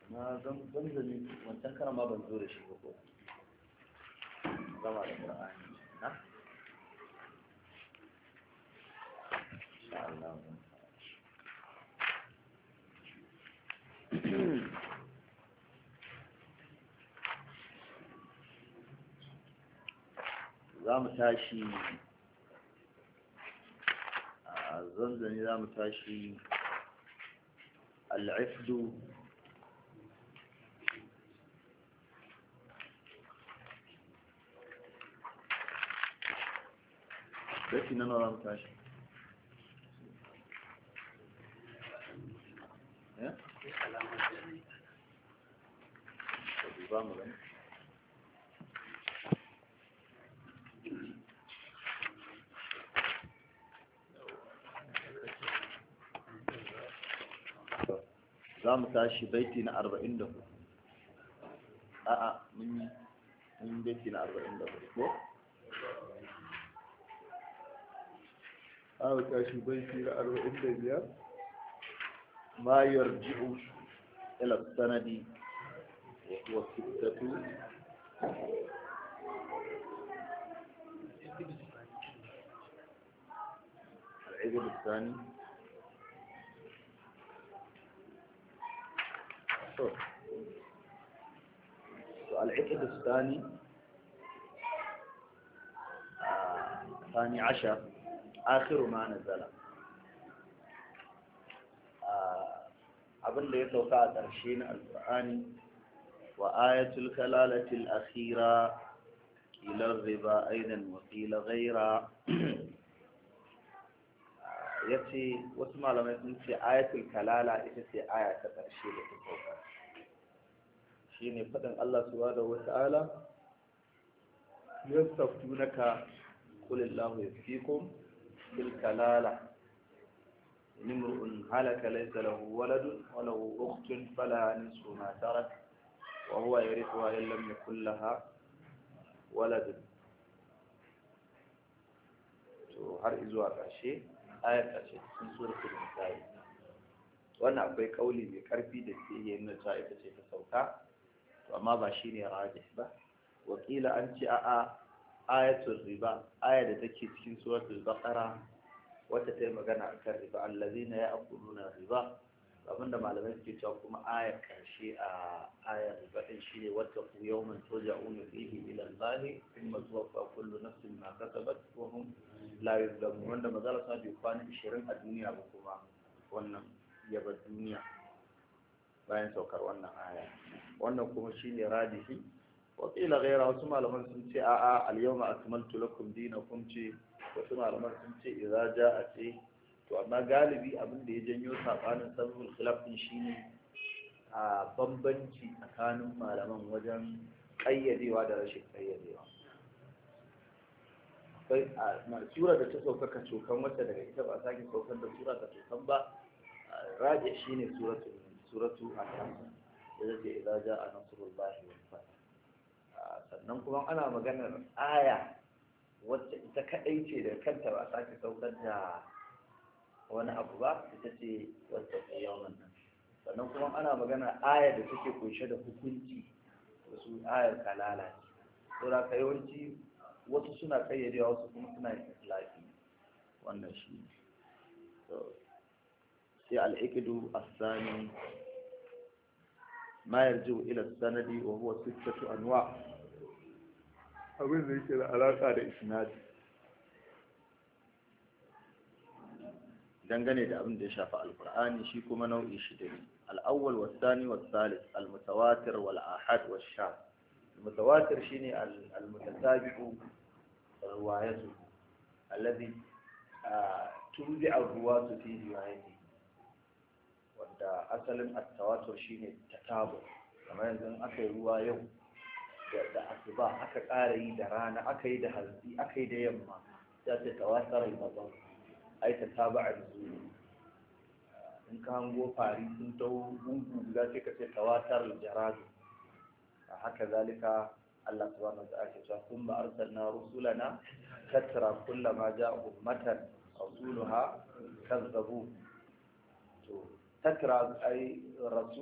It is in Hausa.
na zanzani wancan karan ma ban zo da shi ba ko gama da qur'ani na insha Allah za mu tashi a zanzani za mu tashi al'ifdu Baki na nawa za mu tashi? Ya? Ba mu gani. za mu tashi baiti na arba'in da hudu a'a mun yi mun yi baiti na arba'in da hudu ko za mu tashi baiti na arba'in da biyar ma yarji'u ila sanadi wa sittatu العقد الثاني العقد الثاني الثاني عشر آخر ما نزل abin da ya sauka a ƙarshe na alƙur'ani wa ayatul kalalatil akhira ƙilar riba aidan wa ƙila ghaira ya ce wasu malamai sun ce ayatul kalala ita ce aya ta ƙarshe da ta sauka shi ne faɗin Allah subhanahu wa ta'ala yastaftunaka qul illahu yaftikum fil kalala nimru'un halaka laysa lahu waladun wa lahu ukhtun fala nisfu ma tarak wa huwa yarithuha in lam yakul laha waladun to har izuwa ƙarshe ayar ƙarshe cikin suratul nisa'i wannan akwai kauli mai karfi da ke yi nuna cewa ita ce ta sauka to amma ba shine rajih ba wakila an ce a'a ayatul riba aya da take cikin suratul baqara wata ta yi magana akan riba allazina ya'kuluna riba abinda malamai suke cewa kuma ayar karshe a ayar riba din shine wata ku yawman turja'una fihi ila Allah thumma tuwaffa kullu nafsin ma kasabat wa hum la yuzlamun wanda mazala sa bai kwana 20 a duniya ba kuma wannan yaba duniya bayan saukar wannan aya wannan kuma shine radihi wa qila ghayra wasu malaman sun ce a'a al-yawma akmaltu lakum dinakum ce wasu malaman sun ce idza ja'a ce to amma galibi abin da ya janyo sabanin sababul khilaf din shine a bambanci tsakanin malaman wajen ƙayyadewa da rashin ƙayyadewa akwai a sura da ta sauka ka cokan wata daga ita ba a sake saukar da sura ka cokan ba raje shine suratu suratu an-nas da zai idza jaa nasrullahi wal fath sannan kuma ana maganar aya wacce ita kadai ce da kanta ba a sake saukar da wani abu ba ita ce wacce ke yawan nan sannan kuma ana magana aya da take kunshe da hukunci wasu ayar kalala ce saboda ka yawanci wasu suna kayyadewa wasu kuma suna yin islafi wannan shi sai al'ikidu asani ma yarju ila sanadi wa huwa sittatu anwa abin da yake da alaka da isnadi dangane da abin da ya shafi alkur'ani shi kuma nau'i shida ne al'awwal wa sani wa salis al-mutawatir wal ahad wa sha المتواتر شيني المتتابع روايته الذي تنبع الرواة في روايته wanda asalin attawatur shine tatabu kamar yanzu aka yi ruwa yau da asuba aka ƙara yi da rana aka yi da hantsi aka yi da yamma ta ce tawatar al-mazan ai ta taba a zuri in ka hango fari sun taho gungu guda sai ka ce tawatar al-jaradu haka zalika Allah subhanahu wa ta'ala ya ce kuma arsalna rusulana tatra kullama ja'a ummatan rasuluha kazzabu to tatra ay rasul